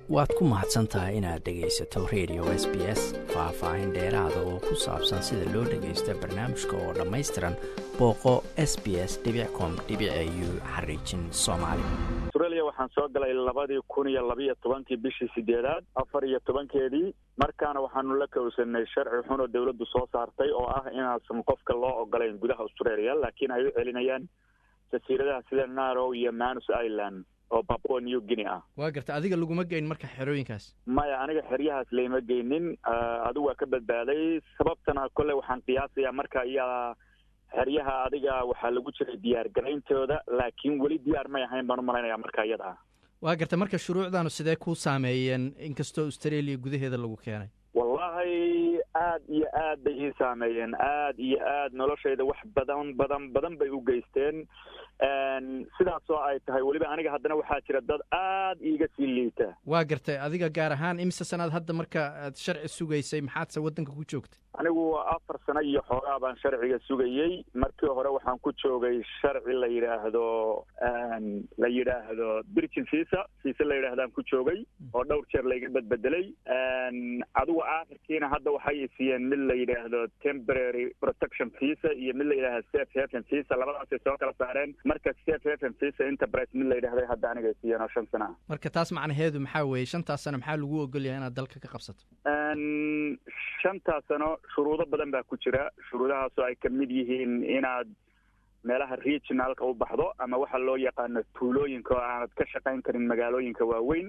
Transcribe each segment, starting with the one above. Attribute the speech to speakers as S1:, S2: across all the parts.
S1: waad ku mahadsan tahay inaad dhegaysato radio s b s faah-faahin dheeraada oo ku saabsan sida loo dhagaysto barnaamijka oo dhammaystiran booqo s b s com u xariijin soomaali
S2: australia waxaan soo galay labadii kun iyo labiiyo tobankii bishii sideedaad afar iyo tobankeedii markaana waxaanu la kowsanay sharci xun oo dawladdu soo saartay oo ah inaasan qofka loo ogolayn gudaha australia laakiin ay u celinayaan jasiiradaha sida narow iyo manus island oo babua new guinea ah
S1: waa garta adiga laguma geyn marka xerooyinkaas
S2: maya aniga xeryahaas layma geynin adigu waa ka badbaaday sababtana kolley waxaan qiyaasayaa marka iyaa xeryaha adiga waxaa lagu jiray diyaar garayntooda laakiin weli diyaar may ahayn baan u malaynaya marka iyada ah
S1: waa garta marka shuruucdaanu sidee ku saameeyeen inkastoo australia gudaheeda lagu keenay
S2: wallahi aad iyo aad bay ii saameeyeen aad iyo aad noloshayda wax badan badan badan bay u geysteen sidaasoo ay tahay weliba aniga haddana waxaa jira dad aad iiga sii liita
S1: waa gartay adiga gaar ahaan imise sanaad hadda marka aad sharci sugaysay maxaadse waddanka ku joogtay
S2: anigu afar sano iyo xoogaa baan sharciga sugayey markii hore waxaan ku joogay sharci la yidhaahdo la yidhaahdo birgin visa visa la yidhahdaan ku joogay oo dhowr jeer layga bedbedelay adigu aakhirkiina hadda waxay siiyeen mid la yidhaahdo temporary protection visa iyo mid la yidhahdo safe haven visa labadaasay soo kala saareen marka safe haven visa enterprise mid la yidhahday hadda anigay siiyeen oo shan sana ah
S1: marka taas macnaheedu maxaa weeye shantaas sano maxaa lagu ogolyahay inaad dalka ka qabsato
S2: shantaas sano shuruudo badan baa ku jira shuruudahaasoo ay kamid yihiin inaad meelaha regionalka u baxdo ama waxa loo yaqaano tuulooyinka oo aanad ka shaqayn karin magaalooyinka waaweyn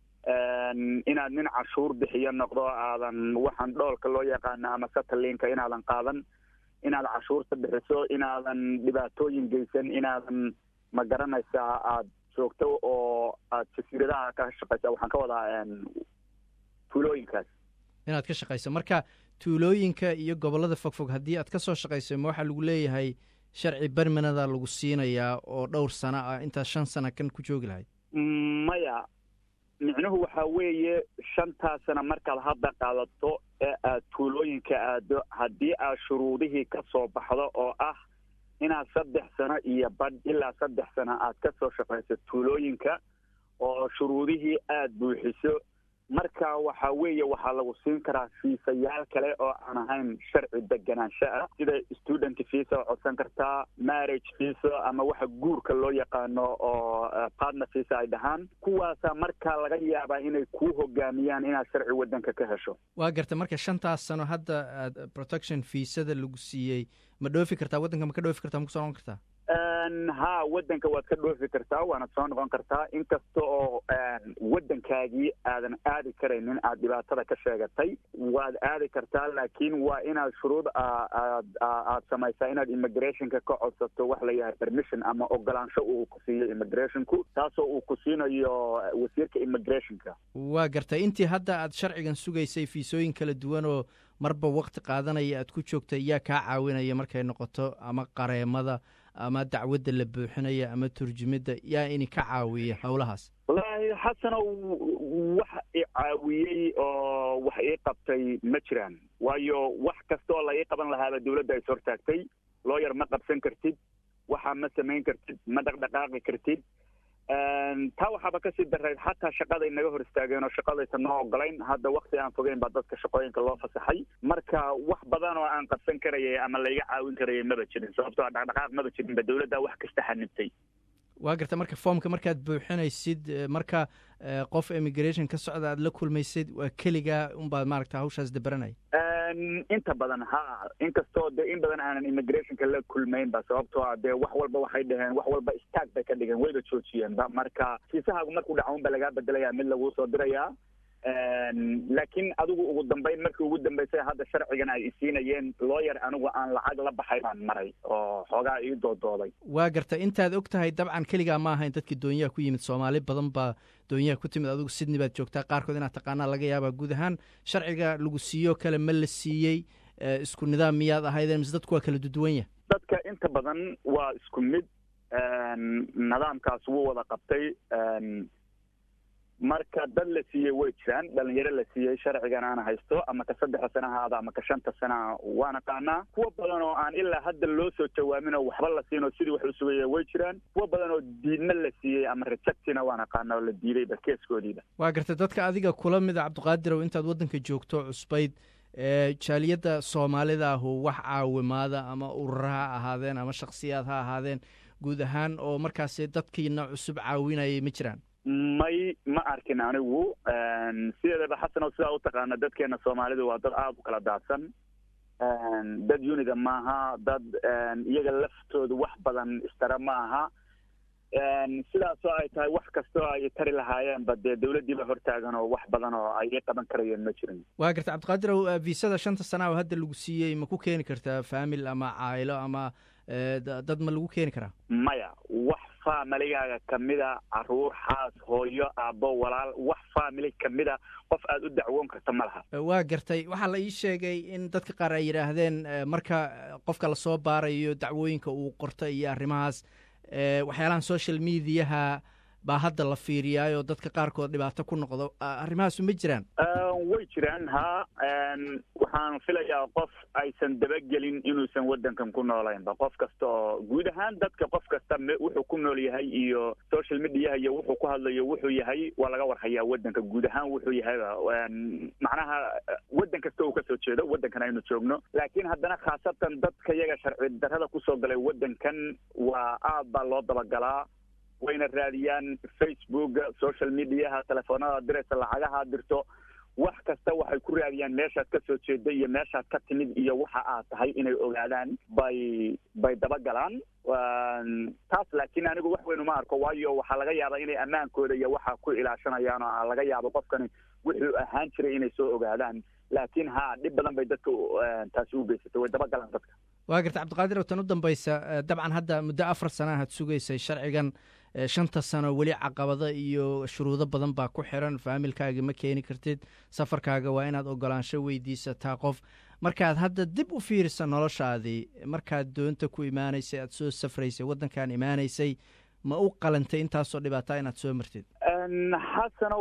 S2: inaad nin cashuur bixiyo noqdo aadan waxaan dhoolka loo yaqaano ama sataliinka inaadan qaadan inaad cashuurta bixiso inaadan dhibaatooyin geysan inaadan ma garanaysaa aada joogto oo aad jasiiradaha ka shaqaysa waxaan ka wadaa tuulooyinkaas
S1: inaad ka shaqayso marka tuulooyinka iyo gobollada fogfog haddii aad ka soo shaqayso ma waxaa lagu leeyahay sharci bermanada lagu siinayaa oo dhowr sano ah intaad shan sana kan ku joogi lahayd
S2: maya micnuhu waxaa weeye shantaas sana markaad hadda qaadato ee aad tuulooyinka aado haddii aad shuruudihii ka soo baxdo oo ah inaad saddex sano iyo badh ilaa saddex sano aad ka soo shaqayso tuulooyinka oo shuruudihii aada buuxiso marka waxa weeye waxaa lagu siin karaa fiisayaal kale oo aan ahayn sharci deganaansho ah sida student visa codsan kartaa marriage visa ama waxa guurka loo yaqaano oo partner visa ay dhahaan kuwaasa markaa laga yaabaa inay kuu hogaamiyaan inaad sharci waddanka ka hesho
S1: waa garta marka shantaas sano hadda aad protection viisada lagu siiyey ma dhoofi kartaa waddanka ma ka dhoofi kartaa ma ku soo noqon kartaa
S2: ha waddanka waad ka dhoofi kartaa waana soo noqon kartaa inkasta oo waddankaagii aadan aadi karaynin aad dhibaatada ka sheegatay waad aadi kartaa laakiin waa inaad shuruud aad aad samaysaa inaad immigrationka ka codsato wax la yahay permission ama ogolaansho uu ku siiyo immigrationku taasoo uu ku siinayo wasiirka immigrationka
S1: waa gartay intii hadda aad sharcigan sugaysay fiisooyin kala duwan oo marba wakti qaadanaya aad ku joogtay yaa kaa caawinaya markay noqoto ama qareemada ama dacwadda la buuxinaya ama turjumidda yaa ini ka caawiya howlahaas
S2: wallaahi xasanow wax i caawiyey oo wax ii qabtay ma jiraan waayo wax kasta oo la ii qaban lahaaba dawladda is hortaagtay looyar ma qabsan kartid waxa ma samayn kartid ma dhaqdhaqaaqi kartid taa waxaaba kasii darayd xataa shaqaday naga hor istaageen oo shaqadaysa noo ogolayn hadda wakti aan fogeyn baa dadka shaqooyinka loo fasaxay marka wax badan oo aan qabsan karayay ama layga caawin karayay maba jirin sababtoo a dhaqdhaqaaq maba jirinba dawladda wax kasta xanibtay
S1: waa garta marka foomka markaad buuxinaysid marka qof immigration ka socda aad la kulmaysid waa keligaa unbaad maaragta hawshaas dabaranaya
S2: inta badan ha inkastoo dee in badan aanan immigrationka la kulmayn ba sababtoo ah dee wax walba waxay dhaheen wax walba istaag bay ka dhigeen wayba joojiyeenba marka fiisahaagu markuu dhacaun ba lagaa bedelayaa mid laguu soo dirayaa laakiin adigu ugu dambeyn markii ugu dambeysay hadda sharcigan ay isiinayeen looyar anigu aan lacag la baxay baan maray oo xoogaa ii doodooday
S1: waa garta intaad og tahay dabcan keligaa ma ahayn dadkii doonyaha ku yimid soomaali badan baa doonyaha ku timid adigu sydney baad joogtaa qaarkood inaad taqaanaa laga yaabaa guud ahaan sharciga lagu siiyo kale ma la siiyey isku nidaam miyaad ahaydeen mise dadku waa kala duduwanya
S2: dadka inta badan waa isku mid nidaamkaas wuu wada qabtay marka dad la siiyey way jiraan dhalinyaro la siiyey sharcigan aan haysto ama ka saddexda sana ha aada ama ka shanta sana waan aqaanaa kuwa badan oo aan ilaa hadda loo soo jawaamin oo waxba la siin oo sidii wax u sugaya way jiraan kuwa badan oo diidna la siiyey ama rejectina waan aqaana oo la diidayba keeskoodiiba
S1: waa gartay dadka adiga kula mida cabdiqaadirow intaad waddanka joogto cusbayd jaaliyadda soomaalida ahu wax caawimaada ama urura ha ahaadeen ama shaksiyaad ha ahaadeen guud ahaan oo markaasi dadkiina cusub caawinayay ma jiraan
S2: may ma arkin anigu sideedaba xasanow sidaa u taqaana dadkeena soomaalidu waa dad aada u kala daadsan dad unida maaha dad iyaga laftooda wax badan istara ma aha sidaasoo ay tahay wax kastoo ay tari lahaayeenba dee dawladdiiba hortaagan oo wax badan oo ay i qaban karayeen ma jirin
S1: waa garta cabdiqaadirow viisada shanta sana oo hadda lagu siiyey ma ku keeni kartaa famil ama caayilo ama dad ma lagu keeni karaa
S2: maya wax familigaaga kamida caruur xaas hooyo aabbo walaal wax family kamida qof aada u dacwoon karta ma laha
S1: waa gartay waxaa la ii sheegay in dadka qaar ay yidhaahdeen marka qofka lasoo baarayo dacwooyinka uu qorta iyo arrimahaas waxyaalahan social mediaha baa hadda la fiiriyaayoo dadka qaarkood dhibaato ku noqdo arrimahaasu ma jiraan
S2: way jiraan ha waxaan filayaa qof aysan dabagelin inuusan waddankan ku noolaynba qof kasta oo guud ahaan dadka qof kasta wuxuu ku nool yahay iyo social mediaha iyo wuxuu ku hadlayo wuxuu yahay waa laga warhayaa waddanka guud ahaan wuxuu yahayba macnaha waddan kasta uu kasoo jeedo waddankan aynu joogno laakiin haddana khaasatan dadka yaga sharci darrada kusoo galay waddankan waa aad baa loo dabagalaa wayna raadiyaan facebook social mediaha telefoonada diraysa lacagaha dirto wax kasta waxay ku raadiyaan meeshaad ka soo jeeda iyo meeshaad ka timid iyo waxa aad tahay inay ogaadaan bay bay dabagalaan taas laakiin anigu wax weyn uma arko waayo waxaa laga yaabaa inay ammaankooda iyo waxa ku ilaashanayaan oo laga yaabo qofkani wuxuu ahaan jiray inay soo ogaadaan laakiin ha dhib badan bay dadka taasi u geysatay way dabagalaan dadka
S1: waa garta cabdiqaadir tan u dambaysa dabcan hadda muddo afar sana aad sugaysay sharcigan shanta sano weli caqabado iyo shuruudo badan baa ku xiran faamilkaaga ma keeni kartid safarkaaga waa inaad ogolaansho weydiisataa qof markaad hadda dib u fiirisa noloshaadii markaad doonta ku imaanaysay aad soo safraysay waddankan imaanaysay ma u qalantay intaasoo dhibaataa inaad soo martid
S2: xasanow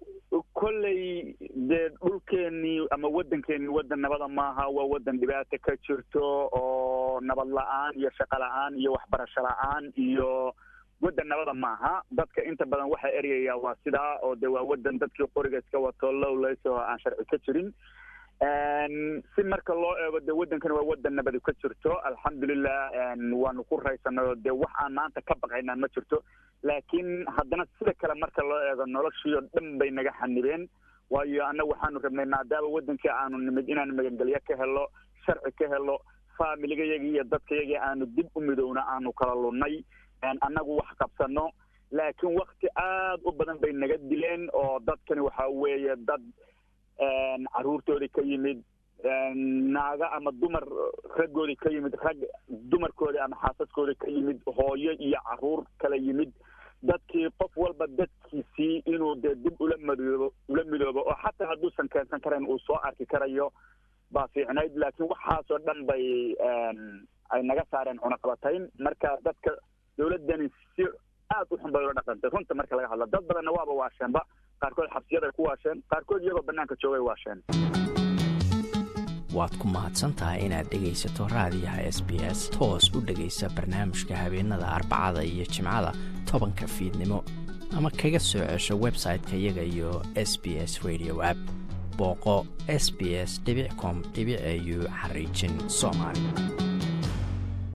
S2: kolley dee dhulkeenii ama waddankeenii waddan nabada maaha waa waddan dhibaata ka jirto oo nabad la-aan iyo shaqo la-aan iyo waxbarasho la-aan iyo waddan nabada maaha dadka inta badan waxaa eryayaa waa sidaa oo de waa waddan dadkii qoriga iska wato lowlays oo aan sharci ka jirin si marka loo eego de waddankani waa waddan nabadi ka jirto alxamdulilah waanu ku raysanay oo de wax aan maanta ka baqaynaa ma jirto laakiin haddana sida kale marka loo eego noloshii oo dhan bay naga xanibeen waayo annaga waxaanu rabnay maadaama waddankii aanu nimid inaanu magangelyo ka helo sharci ka helo faamiligayagii iyo dadkayagii aanu dib u midowna aanu kala lunnay annagu wax qabsano laakiin wakti aad u badan bay naga dileen oo dadkani waxa weeye dad caruurtoodii ka yimid naaga ama dumar raggoodii ka yimid rag dumarkoodii ama xaasaskoodii ka yimid hooyo iyo caruur kala yimid dadkii qof walba dadkiisii inuu dee dib ula madoobo ula midoobo oo xataa hadduusan keensan karayn uu soo arki karayo baa fiicnayd laakiin waxaasoo dhan bay ay naga saareen cunaqabatayn marka dadka dawladdani si aad u xun bay ula dhaqantay runta marka laga hadla dad badanna waaba waasheenba qaarkood xabsiyaday ku waasheen qaarkood iyagoo bannaanka joogay waasheen
S3: waad ku mahadsantahay inaad dhegaysato raadiyaha s b s toos u dhegaysa barnaamijka habeenada arbacada iyo jimcada tobanka fiidnimo ama kaga soo cesho website-ka iyaga iyo s b s radio app booqo s b s com au xariijin soomaali